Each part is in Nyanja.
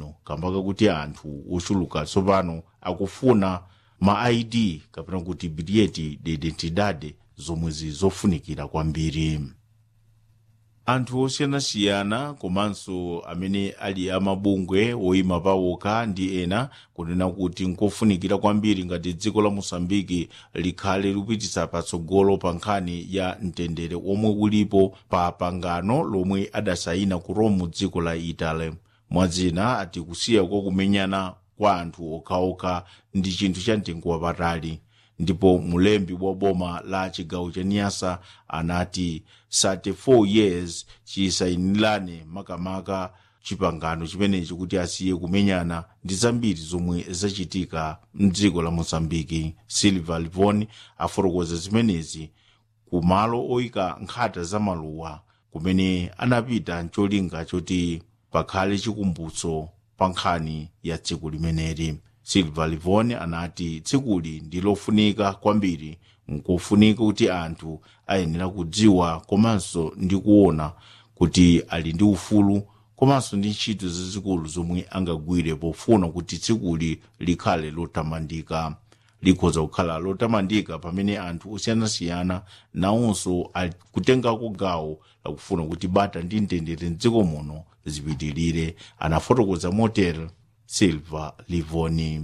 imeneyo kamba kakuti anthu ochuluka tsopano akufuna ma id kapena kuti biliyeti de identidade zomwezi zofunikira kwambiri anthu osiyanasiyana komanso amene ali amabungwe oyima pawoka ndi ena kunena kuti nkofunikira kwambiri ngati dziko la mosambiki likhale likupititsa patsogolo pa nkhani ya mtendere omwe ulipo pa pangano lomwe adasayina ku rome dziko la italy mwadzina ati kusiya kwa kumenyana kwa anthu okhaokha ndi chinthu cha mtengo wapatali ndipo mulembi wa boma la chigawo cha niyasa anati 34 years chisayinirane makamaka chipangano chimenechi kuti asiye kumenyana ndi zambiri zomwe zachitika mdziko la mozambiki silva livon afotokoza zimenezi ku malo oyika nkhata za maluwa kumene anapita mcholinga choti pakhale chikumbutso pa nkhani ya tsiku limeneli silva livon anati tsikuli ndi lofunika kwambiri nkofunika kuti anthu ayenera kudziwa komanso ndi kuona kuti ali ndi ufulu komanso ndi ntchito zazikulu zomwe angagwire pofuna kuti tsikuli likhale lotamandika likhoza kukhala lotamandika pamene anthu osiyanasiyana nawonso akutengako gawo lakufuna kuti bata ndi mtendere mdziko muno zipitirire anafotokoza motel silva livoni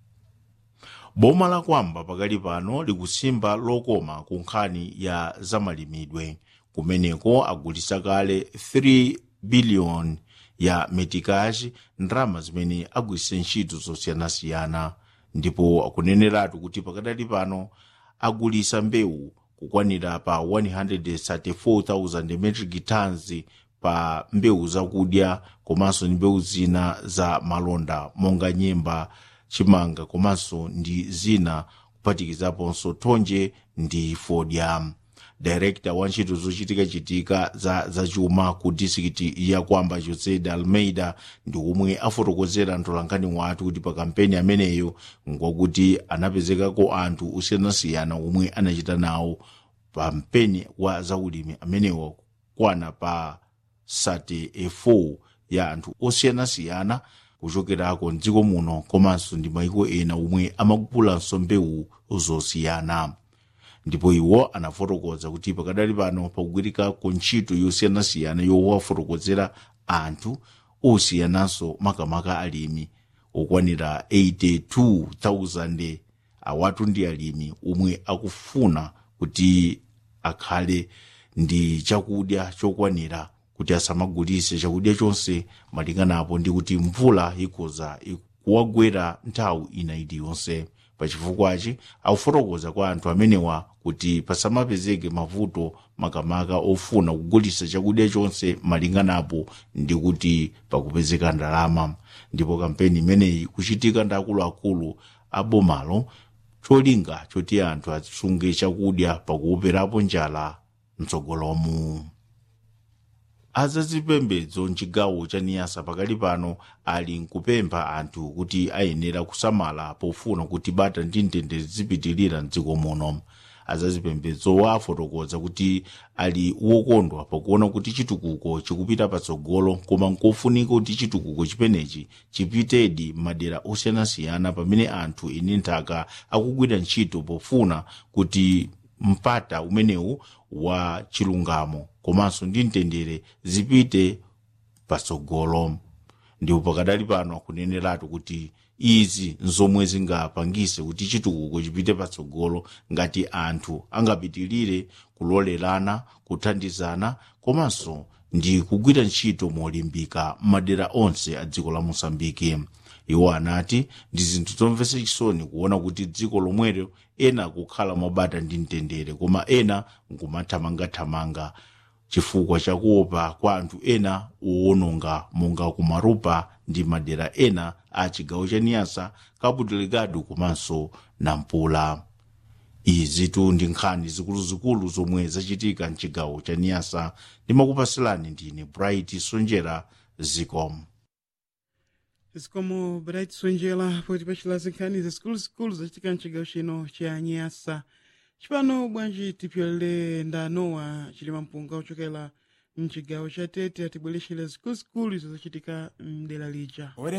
boma la kwamba pakali pano likusimba lokoma ku nkhani ya zamalimidwe kumeneko agulisa kale 3 biliyoni ya metikaji ndalama zimene agwiritse ntchito zosiyanasiyana ndipo akuneneratu kuti pakadali pano agulisa mbewu kukwanira pa 134,000 metric tons pa mbewu zakudya komanso ndi mbewu zina za malonda monga nyemba chimanga komanso ndi zina kuphatikizaponso thonje ndi fodya director wa ntchito zochitikachitika za zachuma ku disikiti ya kwamba jose de almeida ndi omwe afotokozera mtolankhani wathu kuti pa kampeni ameneyo ngwakuti anapezekako anthu osiyanasiyana omwe anachita nawo pa mpeni wa zaulimi amenewo kwana pa 34 ya anthu osiyanasiyana kuchokerako mdziko muno komanso ndi maiko ena omwe amagulanso mbewu zosiyana ndipo iwo anafotokoza kuti pakadali pano pakugwirikako ntchito yosiyanasiyana yowafotokozera anthu osiyananso makamaka alimi okwanira 82,000 awatu ndi alimi omwe akufuna kuti akhale ndi chakudya chokwanira kuti asamagulise chakudya chonse malinganapo ndi kuti mvula ikhoza kuwagwera nthawi ina iliyonse pachifukwachi akufotokoza kwa anthu amenewa kuti pasamapezeke mavuto makamaka ofuna kugulisa chakudya chonse malinganapo ndi kuti pakupezeka ndalama ndipo kampeni imeneyi kuchitika ndi akuluakulu abomalo cholinga choti anthu asunge chakudya pakuoperapo njala mtsogolomu azazipembedzo mchigawo cha niyasa pakali pano ali nkupempha anthu kuti ayenera kusamala pofuna kuti bata ndi mtendere zipitirira mdziko muno azazipembedzowa afotokoza kuti ali wokondwa pakuona kuti chitukuko chikupita patsogolo koma nkofunika kuti chitukuko chimenechi chipitedi madera osiyanasiyana pamene anthu ine nthaka akugwira ntchito pofuna kuti mpata umenewu wa chilungamo komanso ndi mtendere zipite patsogolo ndipo pakadali pano akuneneratu kuti izi nzomwe zingapangise kuti chitukuko chipite patsogolo ngati anthu angapitirire kulolerana kuthandizana komanso ndi kugwira ntchito molimbika m'madera onse a dziko la mosambiki iwo anati ndi zinthu zomvetsa chisoni kuona kuti dziko lomwelo ena kukhala mobata ndi mtendere koma ena nkumathamangathamanga chifukwa chakuopa kwa anthu ena owononga monga kumarupa ndi madera ena a chigawo cha niyasa cabo delgado komanso nampula izitu ndi nkhani zikuluzikulu zomwe zachitika mchigawo cha niyasa ndimakupasilani ndine bright sonjera zikomo zikomo bright sonjera poti pachilazi nkhani zikuluzikulu zachitika mchigawo chino cha nyasa chipano bwanji tipyolere ndanowa chilima mpunga ochokera mchigawo cha tete atibwerexera zikuluzikulu izo zachitika mdera lija